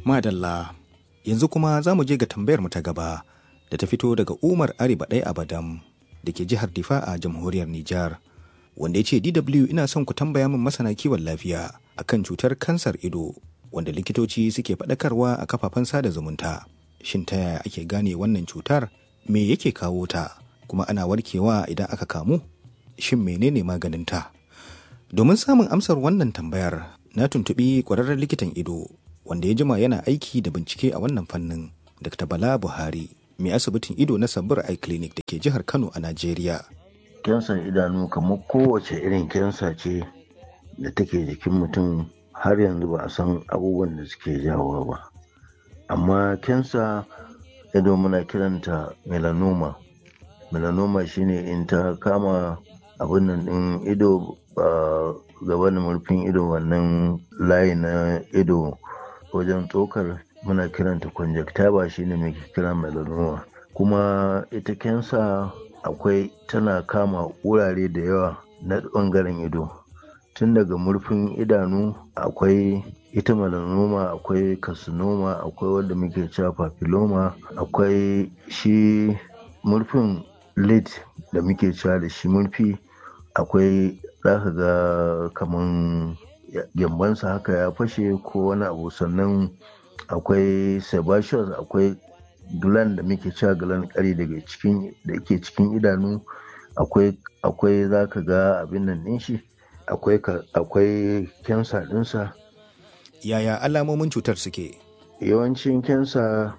Madalla, yanzu kuma za mu je ga tambayar mu ta gaba da ta fito daga Umar Ariba ɗaya Abadam da ke jihar Difa a jamhuriyar Nijar. Wanda ya ce DW ina son ku tambaya min masana kiwon lafiya akan cutar kansar ido wanda likitoci suke faɗakarwa a kafafen sada zumunta. Shin ta yaya ake gane wannan cutar? Me yake kawo ta? Kuma ana warkewa idan aka kamu? Shin menene maganinta? Domin samun amsar wannan tambayar, na tuntuɓi ƙwararren likitan ido wanda ya jima yana aiki da bincike a wannan fannin Dr. Bala Buhari mai asibitin ido na Sabir Eye Clinic da ke jihar Kano a Najeriya. Kyansan idanu kamar kowace irin kyansa ce da take jikin mutum har yanzu ba a san abubuwan da suke jawowa ba. Amma kyansa ido muna kiranta melanoma. Melanoma shine in ta kama abin nan ɗin ido ba gaba da murfin ido wannan layi na ido wajen tsokar muna kiranta conjunctiva shine muke kira melanoma kuma ita kensa akwai tana kama wurare da yawa na ɓangaren ido tun daga murfin idanu akwai ita melanoma akwai carcinoma akwai wanda muke cewa papilloma akwai shi murfin lid da muke cewa da shi murfi akwai za ka ga kaman gyambansa haka ya fashe ko wani abu sannan akwai sebaceous akwai gland da muke cewa gland kari daga cikin da ke cikin idanu akwai akwai za ka ga abin nan ɗin shi akwai akwai kensa ɗinsa Yaya alamomin cutar suke? yawancin kensa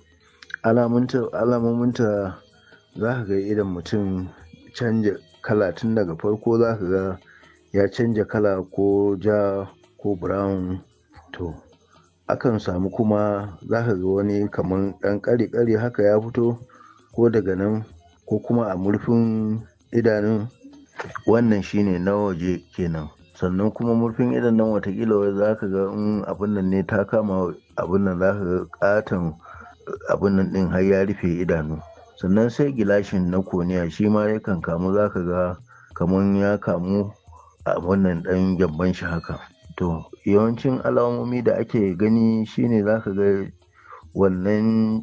alamominta za ka ga idan mutum canja kala tun daga farko za ka ga ya canja kala ko ja ko brown to akan samu kuma za ka ga wani kamar ɗan ƙari-ƙari haka ya fito ko daga nan ko kuma a murfin idanun wannan shine na waje kenan sannan kuma murfin idan nan watakila za ka ga in abin nan ne ta kama abin nan za ka ga katon abin nan ɗin har ya rufe idanu sannan sai gilashin na koniya shi ma yakan kamu za ka ga kamar ya kamu a wannan ɗan gyamban shi haka to yawancin alamomi da ake gani shine za ka ga wannan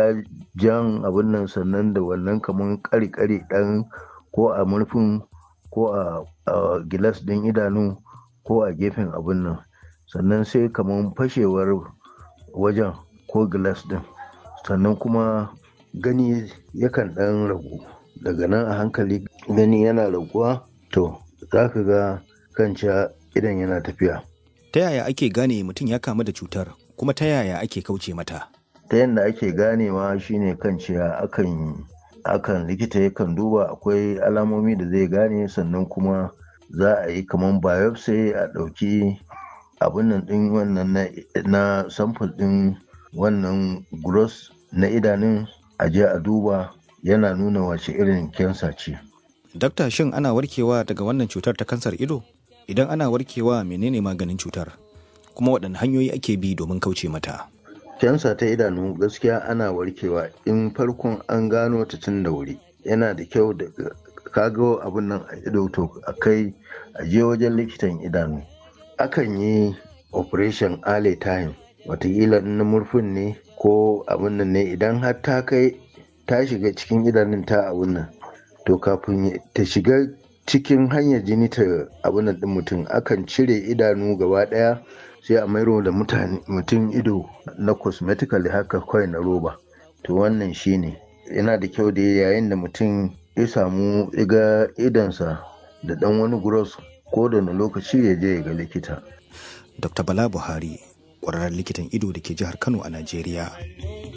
jan abin nan sannan da wannan kamar ƙari-ƙari ɗan ko a murfin ko a gilas ɗin idanu ko a gefen abin nan sannan sai kamar fashewar wajen ko gilas ɗin sannan kuma gani yakan ɗan ragu daga nan a hankali gani yana raguwa to za ka ga kanca idan yana tafiya. Ta yaya ake gane mutum ya kamu da cutar kuma ta yaya ake kauce mata? Ta yadda ake ganewa shine kanciya akan akan likita yakan duba akwai alamomi da zai gane sannan kuma za a yi kamar biopsy a ɗauki abin nan ɗin wannan na sample ɗin wannan gross na idanun a je a duba yana nuna wace irin kensa ce. Dakta shin ana warkewa daga wannan cutar ta kansar ido? Idan ana warkewa menene maganin cutar? Kuma waɗanne hanyoyi ake bi domin kauce mata? Kensa ta idanu gaskiya ana warkewa in farkon an gano ta tun da wuri. Yana da kyau da kago abin nan a ido to a kai a je wajen likitan idanu. Akan yi operation early time watakila na murfin ne ko abin nan ne idan har ta kai ta shiga cikin idanun ta abin nan to kafin ta shiga cikin hanyar jini ta abin nan din mutum akan cire idanu gaba daya sai a mairo da mutum ido na cosmetically haka kawai na roba to wannan shine yana da kyau da yayin da mutum ya samu iga idansa da dan wani gross ko da na lokaci ya je ya ga likita Dr. Bala Buhari, ƙwararren likitan ido da ke jihar Kano a Najeriya.